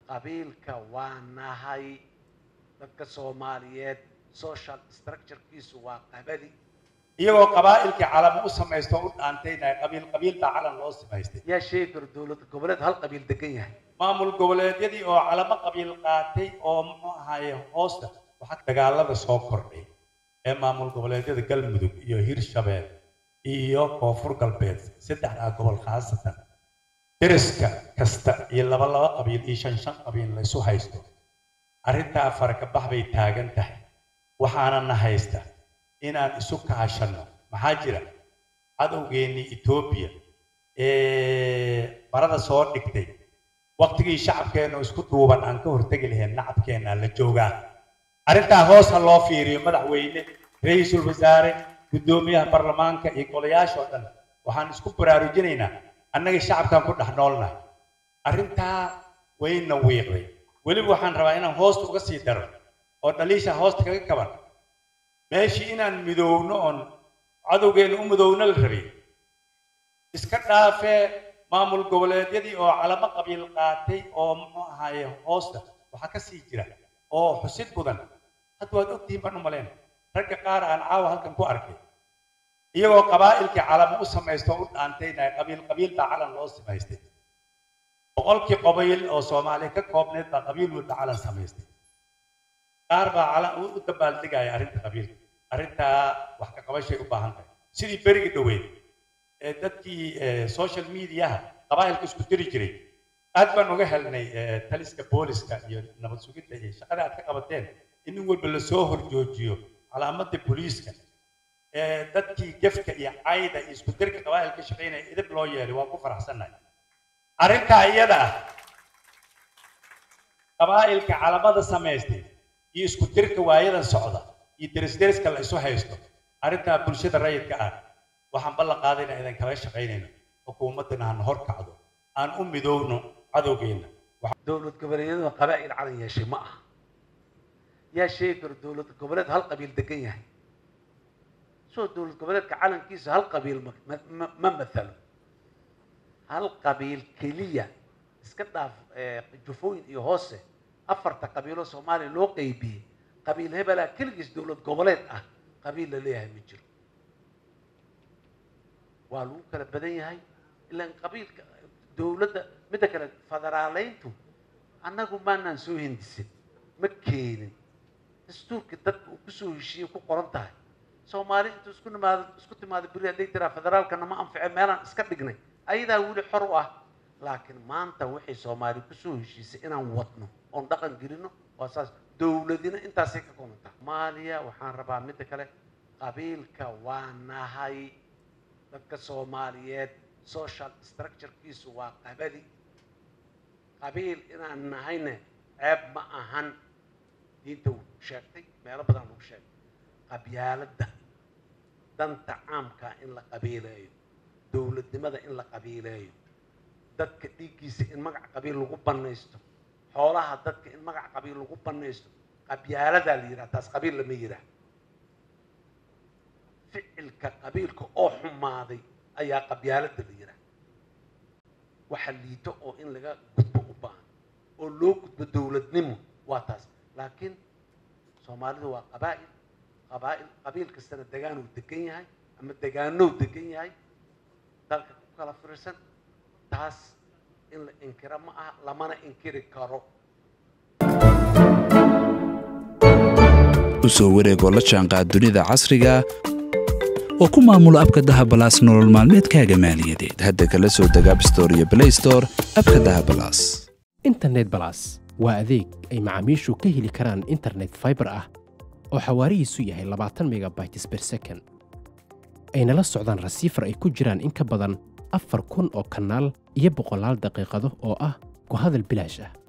qabiilka waa nahay dadka soomaaliyeed social structurekiisu waa qabadi iyagoo qabaa'ilkii calamo u samaysto o u dhaantaynaya qabiil qabiil baa calan loo samaystay yaa sheegi karo dowlad goboleed hal qabiil degan yahay maamul goboleedyadii oo calamo qabiil qaatay oo muxuu ahaaye hoosta waxaa dagaalada soo kordhay ee maamul goboleedyada galmudug iyo hirshabeel iyo koonfur galbeed saddexdaa gobol khaasatan deriska kasta iyo laba laba qabiil iyo shan shan qabiil la isu haysto arrintaa farkabax bay taagan tahay waxaana na haysta inaan isu kaashanno maxaa jira cadowgeennii etoobiya ee barada soo dhigtay waqtigii shacabkeennu isku duuban aan ka hortegi lahayn nacabkeenna la joogaa arrintaa hoos ha loo fiiriyo madaxweyne ra-iisul wasaare guddoomiyaha baarlamaanka iyo golayaasha oo dhan waxaan isku baraarujinaynaa annaga shacabkaan ku dhex noolnahay arrintaa wayna wiiqday weliba waxaan rabaa inaan hoosta uga sii daro oo dhaliisha hoosta kaga kaban meeshii inaan midoowno oon cadowgeenna u midoowno la rabay iska dhaafee maamul goboleedyadii oo calamo qabiil qaatay oo muxuu ahaaye hoosta waxaa ka sii jira oo xusid mudan hadda waad ogtihiin baan u maleen ragga qaar aan caawa halkan ku arkay iyagoo qabaa'ilkii calamo u samaysto o u dhaantaynaya qabiil qabiil baa calan loo samaystay boqolkii qabiil oo soomaaliya ka koobneed baa qabiil walba calan samaystay qaar baa calan u dabaaldegaya arrinta qabiilka arrintaa wax ka qabashay u baahan tahay sidii berigi dhoweyd ee dadkii social mediaha qabaa'ilka isku diri jiray aad baan uga helnay taliska booliska iyo nabad sugidda iyo shaqada aad ka qabateen in nin walba lasoo horjoojiyo calaamadda booliiska dadkii gefka iyo cayda iyo isku dirka qabaa'ilka shaqaynaya idib loo yeelay waa ku faraxsannahay arrintaa iyada ah qabaa'ilka calamada samaystay iyo isku dirka waayadan socda iyo derisderiska la isu haysto arrintaa bulshada rayidka ah waxaan ballan qaadayna idan kala shaqaynayno xukuumaddana han hor kacdo aan u midoowno cadowgeenna dowlad goboleedyadu qabaa'il calan yeeshay ma aha yaa sheegi karo dowlad goboleed hal qabiil degan yahay soo dowlad goboleedka calankiisa hal qabiil ma ma ma mathalo hal qabiil keliya iska dhaaf jufooyin iyo hoose afarta qabiiloo soomaaliya loo qeybiyey qabiil hebelaa keligiis dowlad goboleed ah qabiil la leeyahay ma jiro waa lagu kala badan yahay ilaan qabiilka dowladda midda kale federaaleyntu annagu maanaan soo hindisin ma keenin dastuurka dadka uu kusoo heshiiyey ku qoran tahay soomaali intuu isku nimaado isku timaado beri hadday tiraa federaalkana ma anfice meelaan iska dhignay ayadaa weli xor u ah laakiin maanta waxay soomaali kusoo heshiisay inaan wadno oon dhaqan gelino waa saas dowladina intaasay ka koobanta soomaaliya waxaan rabaa midda kale qabiilka waa nahay dadka soomaaliyeed social structurekiisu waa qabadi qabiil inaan nahayne ceeb ma ahan diinta uu sheegtay meelo badan lagu sheegay qabyaaladda danta caamka in la qabiileeyo dowladnimada in la qabiileeyo dadka dhiiggiisa in magac qabiil lagu banaysto xoolaha dadka in magac qabiil lagu banaysto qabyaaladaa la yidhaha taas qabiil lama yidhaah ficilka qabiilka oo xumaaday ayaa qabyaalada la yidhaah waxa liito oo in laga gudbo u baahan oo loo gudbo dowladnimo waa taas laakiin soomaalidu waa qabaa'il qabaa'il qabiil kastana degaanuu degan yahay ama degaanow degan yahay dalka ku kala fiirsan taas in la inkiro ma aha lamana inkiri karo u soo wareegoo la jaanqaad dunida casriga oo ku maamula abka dahabalaas nolol maalmeedkaaga maaliyadeed hadda kala soo deg abstore iyo blaystore abka dahabalaas internet balas waa adeeg ay macaamiishu ka heli karaan internet faibar ah oo xawaarihiisu yahay labaatan megabytes per second ayna la socdaan rasiifar ay ku jiraan in ka badan afar kun oo kanaal iyo boqolaal daqiiqado oo ah ku hadal bilaash ah